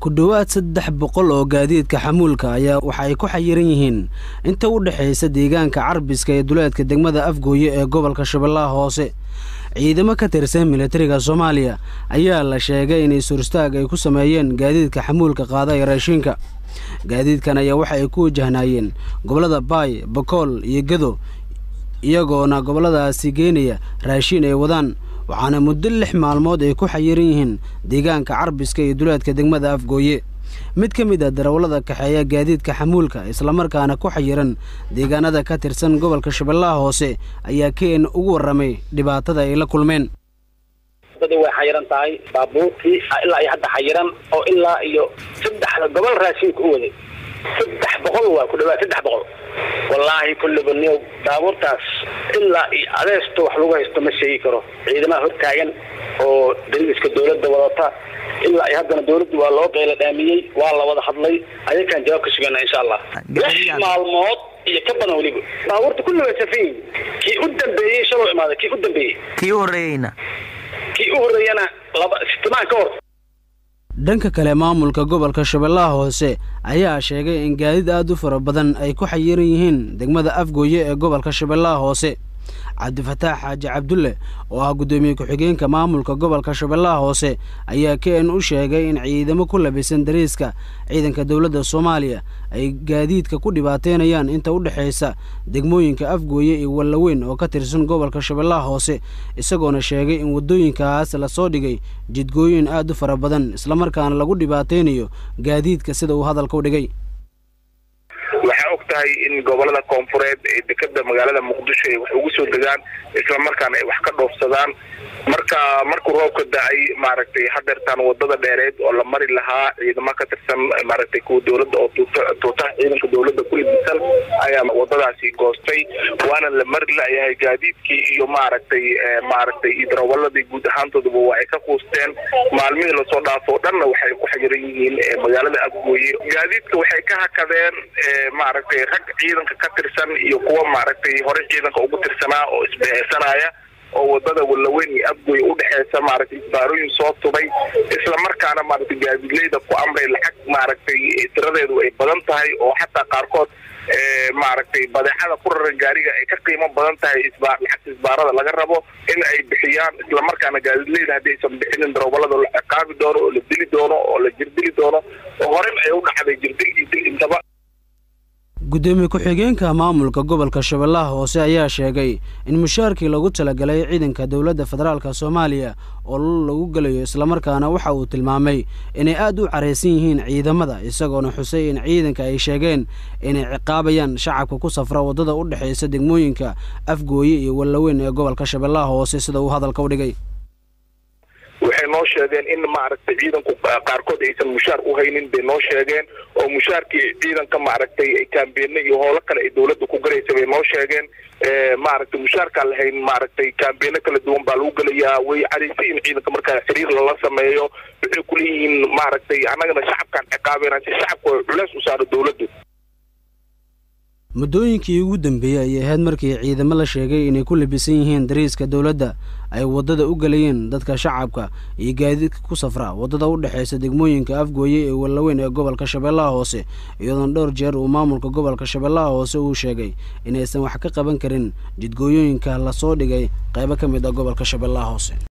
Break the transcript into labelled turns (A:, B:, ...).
A: ku dhowaad saddex boqol oo gaadiidka xamuulka ayaa waxa ay ku xayiran yihiin inta u dhexaysa deegaanka carbiska ee duleedka degmada afgooye ee gobolka shabeellaha hoose ciidamo ka tirsan militariga soomaaliya ayaa la sheegay inay surstaag ay ku sameeyeen gaadiidka xamuulka qaada ee raashinka gaadiidkan ayaa waxa ay ku wajahnaayeen gobollada baay bakool iyo gado iyagoona gobolladaasi geenaya raashin ay wadaan waxaana muddo lix maalmood ay ku xayiran yihiin deegaanka carbiska iyo duleedka degmada afgooye mid ka mid a darawallada kaxeeya gaadiidka xamuulka islamarkaana ku xayiran deegaanada ka tirsan gobolka shabeellaha hoose ayaa keen ugu warramay dhibaatada ay la kulmeen
B: wadadii way xayiran tahay baabuurkii ilaa iyo hadda xayiran oo ilaa iyo saddexda gobol raashinka u waday saddex boqol waa ku dhawaad saddex boqol wallaahi kulliba niyow baabuurtaas ilaa iyo adeesto wax lagu haysto ma sheegi karo ciidamaha hortaagan oo dariiska dawladda wadata ilaa iyo haddana dawladdu waa loo qeyla dhaamiyey waa la wada hadlay ayakaan jawaab ka sugana insha allah lix maalmood iyo ka badan weliba baabuurta kulli way safiin kii u dambeeyey shaloo imaaday kii u dambeeyey
C: kii u horreeyeyna
B: kii u horreeyana laba sitimaan ka hor
A: dhanka kale maamulka gobolka shabeellaha hoose ayaa sheegay in gaadiid aad u fara badan ay ku xayiran yihiin degmada afgooye ee gobolka shabeellaha hoose cabdifataax xaaji cabdulle oo ah guddoomiye ku-xigeenka maamulka gobolka shabeellaha hoose ayaa kn u sheegay in ciidamo ku labisan dariiska ciidanka dowladda soomaaliya ay gaadiidka ku dhibaateynayaan inta u dhexaysa degmooyinka afgooye iyo wallaweyn oo ka tirsan gobolka shabeellaha hoose isagoona sheegay in waddooyinkaas lasoo dhigay jidgooyin aad u fara badan islamarkaana lagu dhibaateynayo gaadiidka sida uu hadalka u dhigay
D: waxaa og tahay in gobolada koonfureed ee dekeda magaalada muqdisho ay wax ugu soo degaan islamarkaana ay wax ka dhoofsadaan marka markuu roobka da-ay maaragtay hadeertaan wadada dheereed oo la mari lahaa ciidamo ka tirsan maaragtay kuwa dawladda oo tuutaha ciidanka dawladda ku idisan ayaa wadadaasi goostay waana la mari layahay gaadiidkii iyo maaragtay maaragtay iyo darawaladii guud ahaantooduba waa ay ka quusteen maalmihii lasoo dhaafo o dhanna waxay ku xayiran yihiin magaalada afgooye gaadiidka waxay ka hakadeen maaragtay rag ciidanka ka tirsan iyo kuwa maaragtay hore ciidanka ugu tirsanaa oo isbeheysanaya oo wadada wallaweyn iyo afgooy udhexeysa maaragtay isbaarooyin soo tubay islamarkaana maaragtay gaadiidleyda ku amray lacag maaragtay tiradeedu ay badan tahay oo xataa qaarkood maaragtay badeecada ku raran gaariga ay ka qiimo badan tahay lacagta isbaarada laga rabo in ay bixiyaan islamarkaana gaadiidleyda haddii aysan bixinin darawalada la ciqaabi doono oo la dili doono oo la jirdili doono oo horen ay u dhacday jirdil iyo dil intaba
A: guddoomiye ku-xigeenka maamulka gobolka shabeellaha hoose ayaa sheegay in mushaarkii lagu talagalay ciidanka dowladda federaalka soomaaliya oo lagu gelayo islamarkaana waxa uu tilmaamay inay aad u caraysan yihiin ciidamada isagoona xusay in ciidanka ay sheegeen inay ciqaabayaan shacabka ku safra waddada u dhexaysa degmooyinka afgooye iyo wallaweyn ee gobolka shabeellaha hoose sida uu hadalka u dhigay
D: waxay noo sheegeen in maaragtay ciidanku qaarkood aysan mushaar u haynin bay noo sheegeen oo mushaarkii ciidanka maaragtay ay kaambeene iyo howlo kale ay dawladda ku galaysa bay noo sheegeen maaragtay mushaarkaan lahayn maaragtay kaambeene kala duwan baa lagu gelayaa way caraysayin ciidanka markaa xiriir lala sameeyo waxay kuleeyihiin maaragtay annagana shacabkaan ciqaabeynaa si shacabka culeys u saaro dawladdu
A: muddooyinkii ugu dambeeyey ayay ahayd markii ciidamo la sheegay inay ku labisan yihiin dariiska dowladda ay waddada u gelayeen dadka shacabka iyo gaadiidka ku safra waddada u dhexaysa degmooyinka afgooye ee wallaweyn ee gobolka shabeellaha hoose iyadoona dhowr jeer uu maamulka gobolka shabeellaha hoose uu sheegay inaysan wax ka qaban karin jidgooyooyinka lasoo dhigay qaybo ka mid ah gobolka shabeellaha hoose